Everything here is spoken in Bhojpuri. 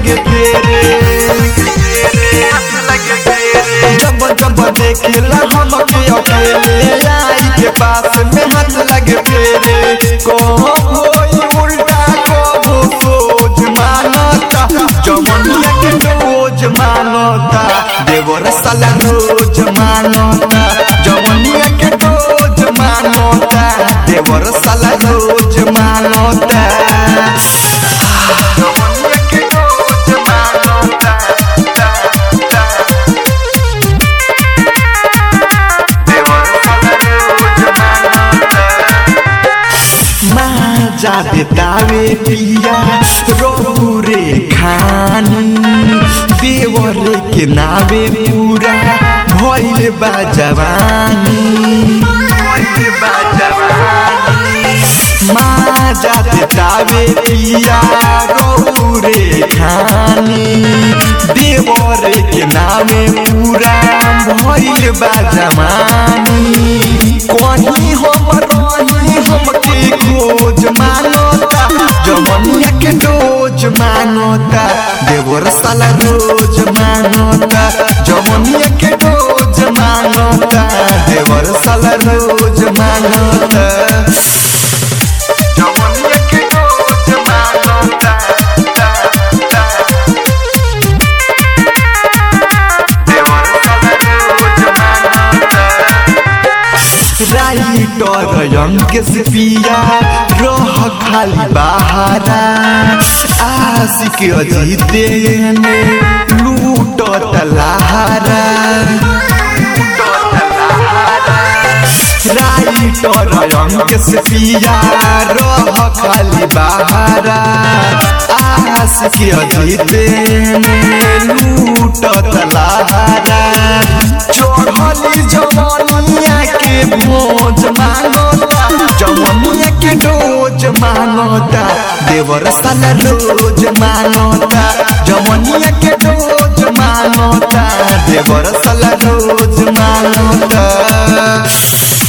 लगे फेरे जब जब देखेला हमके अकेले आई के पास में हाथ लगे फेरे को होई उल्टा को सोच मानता जमनिया के रोज मानता देवर साला रोज मानता जमनिया के रोज मानता देवर साला रोज मानता जमनिया के रोज मानता माजा देतावे पिया रोहू रे खानी देवर के नावे पूरा भइल बा जवानी भइल बा जवानी माजा देतावे पिया रोहू रे खानी देवर के नावे पूरा भइल बा जवानी कहीं हम रही हमके खोज मानता जमनिया के डोज मानता देवर साला रोज मानता जमनिया के डोज मानता देवर साला रोज मानता जमनिया के डोज मानता देवर साला रोज मानता राइटर अंकेश पिया रह खाली बहारा आशिक अजीते ने लूट तलाहारा राइटर अंकेश पिया रह खाली बहारा आशिक अजीते ने लूट तलाहारा चढ़ली जवनिया के भोज मानता जवनिया के डोज मानता देवर साला रोज मानता जवनिया के डोज मानता देवर साला रोज मानता